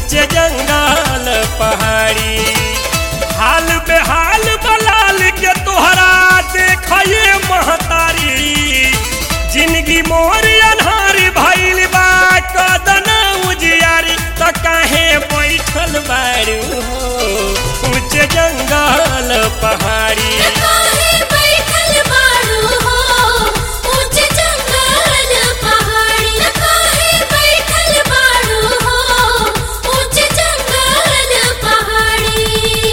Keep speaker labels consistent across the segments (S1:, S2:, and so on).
S1: ऊंचे जंगल पहाड़ी हाल बेहाल बलाल के तोहरा देखिए महतारी जिंदगी मोर अनहारी भइल बा कदन उजियारी त काहे बैठल बारू हो ऊंचे जंगल पहाड़ी
S2: काहे बैठल बारू हो ऊंचे जंगल पहाड़ी काहे बैठल बारू हो ऊंचे जंगल पहाड़ी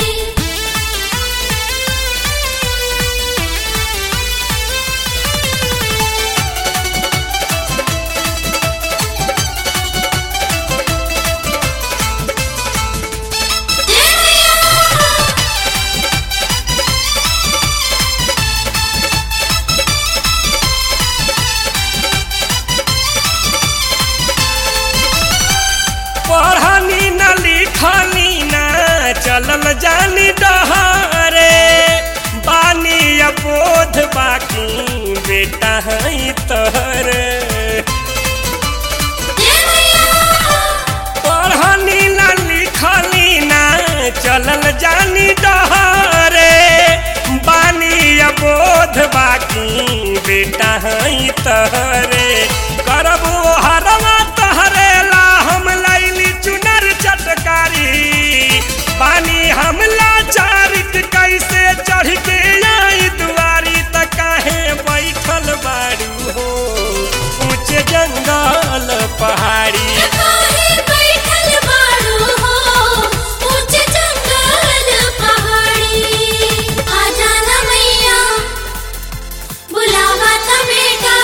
S1: पढ़नी न लिखनी न चलल जानी डहरे बानी अबोध बाकी बेटा है तहरे पढ़नी न लिखनी न चलल जानी डहरे बानी अबोध बाकी बेटा है तहरे करबो हरवा तहरे ला हम लैली चुनर चटकारी पानी हमला चारित कैसे चढ़ के आई दुआरी त काहे बैठल बारू हो ऊंचे जंगल पहाड़ी
S2: काहे बैठल बारू हो ऊंचे जंगल पहाड़ी आ जाना मैया बुलावा था बेटा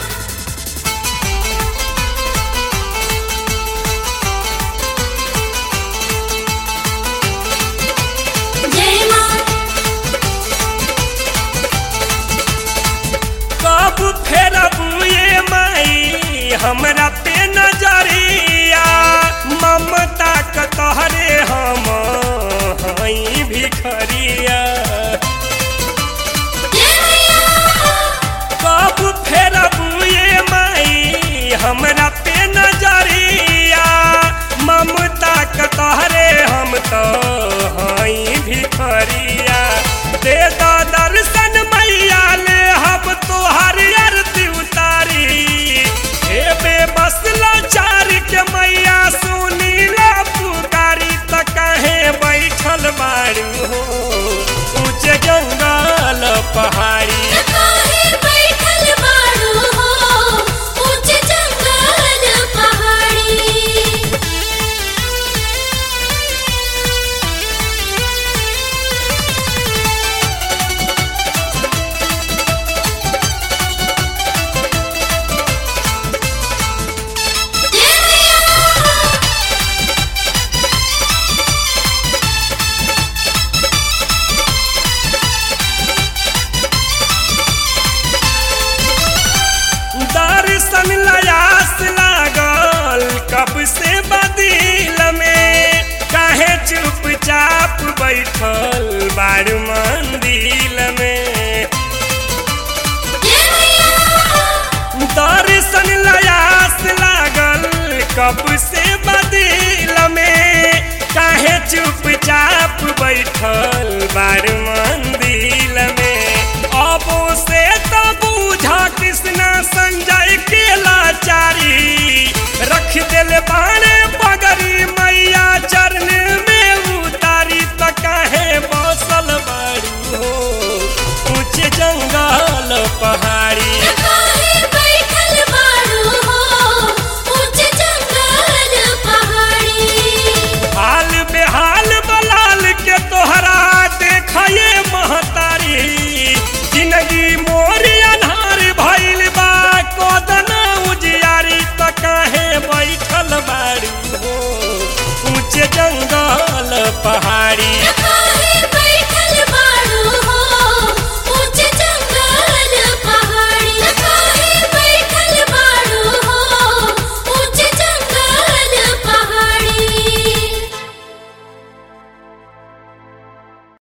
S2: जय मां
S1: कब फेरब ये माई हमरा पे नजरिया ममता क तहरे हम हई भिखरिया कब फेरब ये माई हमरा पे नजरिया ममता क तहरे हम तो हई भिखरिया दे द दर्शन मैया ले हम तोहर आरती उतारी हे बेबस लाचार के मैया सुनी ला पुकारी त काहे बैठल बारू हो ऊंचे जंगल पहाड़ी
S2: काहे बैठल बारू हो ऊंचे जंगल पहाड़ी
S1: दर्शन लयास लागल कब से बदिल में काहे चुपचाप बैठल बारू मंदिर में दर्शन लयास लागल कब से बदिल में काहे चुपचाप बैठल बारू मंदिर में अब से तो बूझा कृष्णा संजय के लाचारी